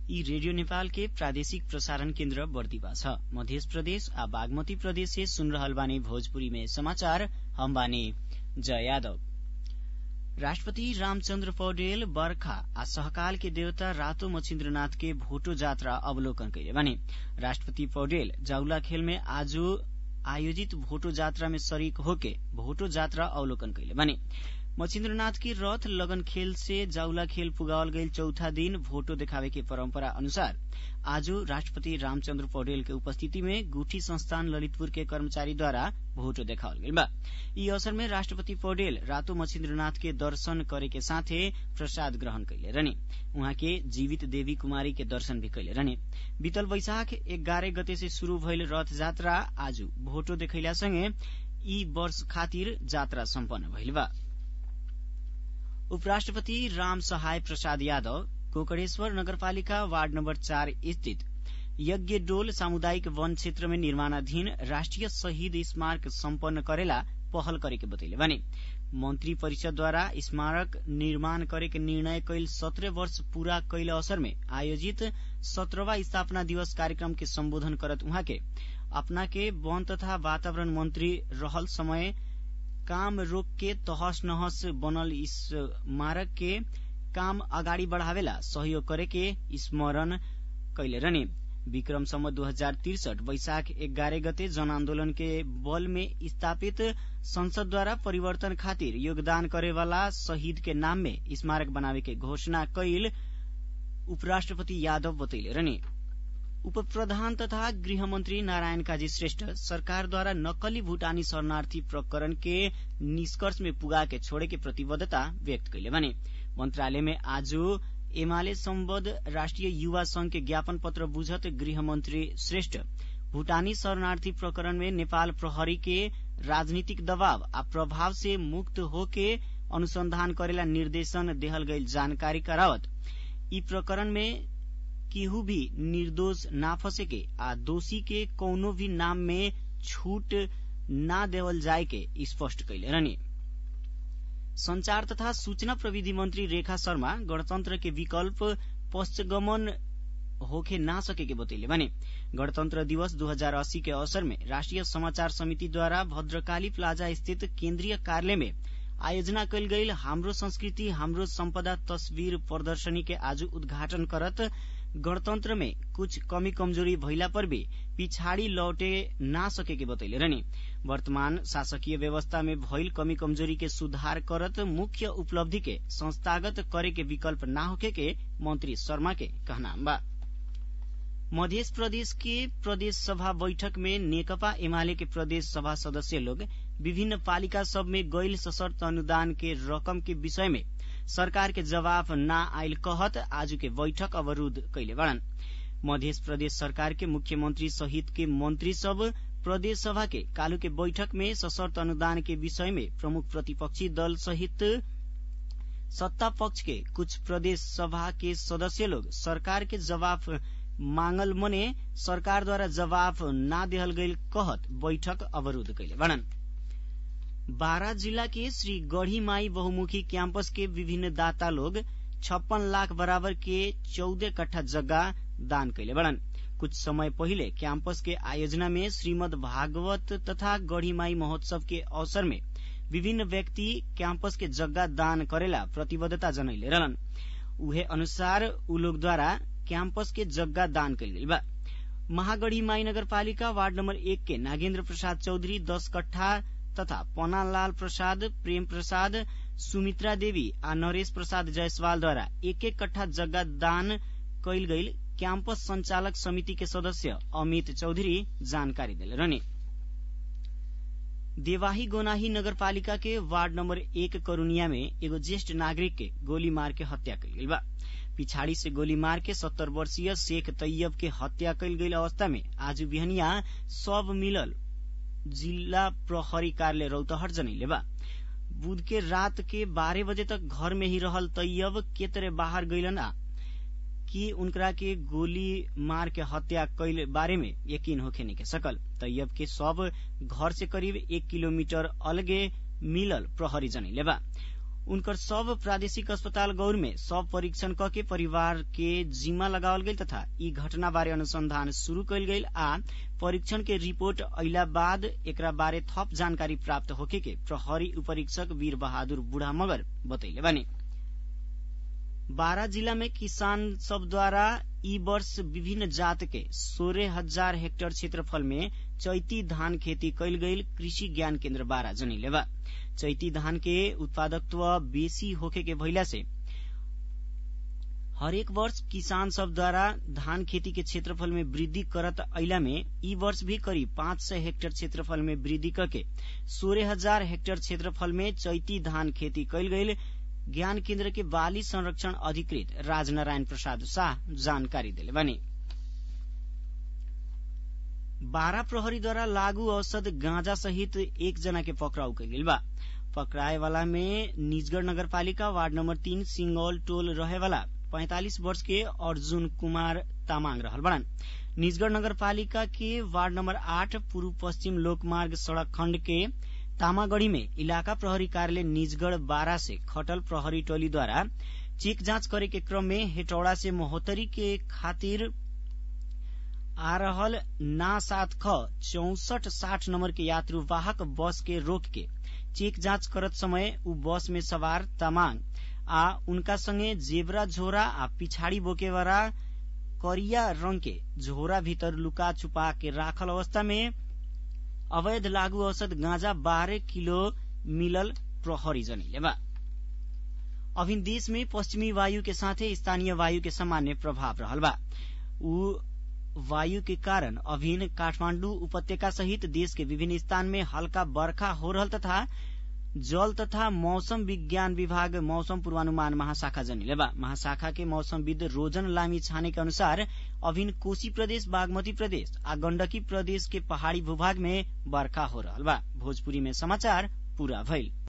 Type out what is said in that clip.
ई रेडियो नेपाल के प्रादेशिक प्रसारण केन्द्र बर्दिवा छ मध्य प्रदेश आ बागमती प्रदेश से सुन रहल बानी भोजपुरी में समाचार हम बानी जय यादव राष्ट्रपति रामचन्द्र पौडेल बर्खा आ सहकाल के देवता रातो मछिन्द्रनाथ के भोटो जात्रा अवलोकन कैले बानी राष्ट्रपति पौडेल जाउला खेल में आज आयोजित भोटो जात्रा में शरीक होके भोटो जात्रा अवलोकन कैले बानी मछिन्द्रनाथ की रथ लगन खेल से जाउला खेल पुगावल गईल चौथा दिन भोटो देखावे के परम्परा अनुसार आज राष्ट्रपति रामचन्द्र पौडेल के उपस्थिति में गुठी संस्थान ललितपुर के कर्मचारीद्वारा भोटो देखावल गईल बा यी अवसर में राष्ट्रपति पौडेल रातो मछिन्द्रनाथ के दर्शन करे के साथे प्रसाद ग्रहण कैले रहने उहाँ के जीवित देवी कुमारी के दर्शन भी कैले रहने बीतल वैशाख एघारह गते से शुरू भइल रथ जात्रा आज भोटो देखैला सँगै यी वर्ष खातिर जात्रा सम्पन्न भइल बा उपराष्ट्रपति राम सहाय प्रसाद यादव कोकड़ेश्वर नगरपालिका वार्ड नम्बर चार स्थित यज्ञ डोल सामुदायिक वन क्षेत्र में निर्माणाधीन राष्ट्रिय शहीद स्मारक सम्पन्न करेला पहल करे के बतैले भने मंत्री परिषद द्वारा स्मारक निर्माण करे के निर्णय कैल सत्रह वर्ष पूरा कैल अवसर में आयोजित सत्रहवा स्थापना दिवस कार्यक्रम के सम्बोधन करत उहाँ के अपना के वन तथा वातावरण मंत्री रहल समय काम रोक के तहस नहस बनल स्मारक के काम अगाडि बढ़ावेला सहयोग करे के स्मरण कैले रहने विक्रम सम्म दू हजार तिरसठ वैशाख एघारह गते जन आन्दोलन के बल में स्थापित संसद द्वारा परिवर्तन खातिर योगदान करेवाला शहीद के नाम में स्मारक बनावे के घोषणा कैल उपराष्ट्रपति यादव बतैले रहने उप प्रधान तथा गृहमन्त्री नारायण काजी श्रेष्ठ सरकारद्वारा नक्कली भूटानी शरणार्थी प्रकरण के निष्कर्ष में पुगा के छोड़े के प्रतिबद्धता व्यक्त कैले भने मन्त्रालय में आज एमाले सम्बद्ध राष्ट्रिय युवा संघ के ज्ञापन पत्र बुझत गृहमन्त्री श्रेष्ठ भूटानी शरणार्थी प्रकरण में नेपाल प्रहरी के राजनीतिक दबाव आ प्रभाव से मुक्त होके अनुसंधान करेला निर्देशन देहल गईल जानकारी करावत ई प्रकरण में केहू भी निर्दोष ना फंसेके आ दोषी के कौनो भी नाम में छूट ना देवल जाए के स्पष्ट कैले रहने संचार तथा सूचना प्रविधि मंत्री रेखा शर्मा गणतन्त्र के विकल्प पश्चगमन होखे ना सके के बतैले भने गणतन्त्र दिवस 2080 के अवसर में राष्ट्रिय समाचार समिति द्वारा भद्रकाली प्लाजा स्थित केन्द्रीय कार्यालय में आयोजना कैल गईल हाम्रो संस्कृति हाम्रो सम्पदा तस्वीर प्रदर्शनी के आज उद्घाटन करत गणतन्त्र में कुछ कमी कमजोरी भइला पर भी पिछाड़ी लौटे ना सके के बतैले रहने वर्तमान शासकीय व्यवस्था में भइल कमी कमजोरी के सुधार करत मुख्य उपलब्धि के संस्थागत करे के विकल्प ना होके के मंत्री शर्मा के कहना बा मध्य प्रदेश के प्रदेश सभा बैठक में नेकपा एमाले के प्रदेश सभा सदस्य लोग विभिन्न पालिका सब में गैल सशर्त अनुदान के रकम के विषय में सरकार के जवाब न आयल कहत आज के बैठक अवरूद्ध कैले बड़न मध्य प्रदेश सरकार के मुख्यमंत्री सहित के मंत्री सब प्रदेश सभा के कालू के बैठक में सशर्त अनुदान के विषय में प्रमुख प्रतिपक्षी दल सहित सत्ता पक्ष के कुछ प्रदेश सभा के सदस्य लोग सरकार के जवाब मांगल मने सरकार द्वारा जवाब ना देहल गईल कहत बैठक अवरूद्ध कैले बड़न बारा जिला के श्री गढ़ी माई बहुमुखी कैंपस के विभिन्न दाता लोग छप्पन लाख बराबर के चौदह कट्ठा जगह दान कैले बड़न कुछ समय पहिले कैंपस के आयोजना में श्रीमद भागवत तथा गढ़ी माई महोत्सव के अवसर में विभिन्न व्यक्ति कैंपस के जगह दान करेला प्रतिबद्धता जनैले रहलन उहे अनुसार उ लोग द्वारा कैंपस के जगह दान कैल गई बा महागढ़ी माई नगरपालिका वार्ड नंबर एक के नागेन्द्र प्रसाद चौधरी दस कट्ठा तथा पनालाल प्रसाद प्रेम प्रसाद सुमित्रा देवी आ नरेश प्रसाद जायसवाल द्वारा एक एक कट्ठा जगह दान कैल गईल कैंपस संचालक समिति के सदस्य अमित चौधरी जानकारी दिले रहने देवाही गोनाही नगरपालिका के वार्ड नंबर एक करुनिया में एगो ज्येष्ठ नागरिक के गोली मार के हत्या कैल गई बा पिछाड़ी से गोली मार के सत्तर वर्षीय शेख तैयब के हत्या कैल गई अवस्था में आज बिहनिया सब मिलल जिला प्रहरी कार्यालय रौतहट जनैले बा बुध के रात के बारह बजे तक घर में ही रहल तैयब के तरह बाहर गईलन आ कि उनकरा के गोली मार के हत्या कैल बारे में यकीन होखे नहीं के सकल तैयब के सब घर से करीब एक किलोमीटर अलगे मिलल प्रहरी जनैले बा उनकर सब प्रादेशिक अस्पताल गौर में सब परीक्षण क के परिवार के जिम्मा लगावल गई तथा ई घटना बारे अनुसंधान शुरू कयल गई आ परीक्षण के रिपोर्ट अइला बाद एकरा बारे थप जानकारी प्राप्त होके के प्रहरी उपरीक्षक वीर बहादुर बुढ़ा मगर बतैले बानी बारा जिला में किसान सब द्वारा ई वर्ष विभिन्न जात के सोलह हजार हेक्टेयर क्षेत्रफल में चैती धान खेती कैल गईल कृषि ज्ञान केन्द्र बारा जनिले बा चैती धान के उत्पादकत्व बेसी होखे के भइला से हरेक वर्ष किसान सब द्वारा धान खेती के क्षेत्रफल में वृद्धि करत अइला में ई वर्ष भी करीब पाँच सय हेक्टेयर क्षेत्रफल में वृद्धि करके सोलह हजार हेक्टेयर क्षेत्रफल में चैती धान खेती कैल गईल ज्ञान केन्द्र के बाली संरक्षण अधिकृत राजनारायण प्रसाद शाह जानकारी दिले बने बारा प्रहरीद्वारा लागू औषध गांजा सहित एक जना के पकड़ाउ कैल बा पकड़ाए वाला में निजगढ़ नगरपालिका वार्ड नंबर तीन सिंगौल टोल रहे वाला पैंतालीस वर्ष के अर्जुन कुमार तामाङ रहल बड़न निजगढ़ नगरपालिका के वार्ड नंबर आठ पूर्व पश्चिम लोकमार्ग सड़क खण्ड के तामागढ़ी में इलाका प्रहरी कार्यालय निजगढ़ बारा से खटल प्रहरी टोली द्वारा चेक जांच करे के क्रम में हेटौड़ा से महोत्तरी के खातिर आ रहल ना सात ख चौसठ साठ नंबर के यात्रुवाहक बस के रोक के चेक जांच करत समय उ बस में सवार तमांग आ उनका संगे जेबरा झोरा आ पिछाड़ी बोकेवाला करिया रंग के झोरा भीतर लुका छुपा के राखल अवस्था में अवैध लागू औषध गांजा बारह किलो मिलल प्रहरी जनिले बा अभिन देश में पश्चिमी वायु के साथे स्थानीय वायु के सामान्य प्रभाव रहल बा उ वायु के कारण अभिन काठमाण्डु उपत्यका सहित देश के विभिन्न स्थान में हल्का बर्खा हो रहल तथा जल तथा मौसम विज्ञान विभाग मौसम पूर्वानुमान महाशाखा जनिले बा महाशाखा के मौसमविद रोजन लामी छाने के अनुसार अभिन कोशी प्रदेश बागमती प्रदेश आ गण्डकी प्रदेश के पहाड़ी भूभाग में बर्खा हो रहल बा भोजपुरी में समाचार पूरा भइल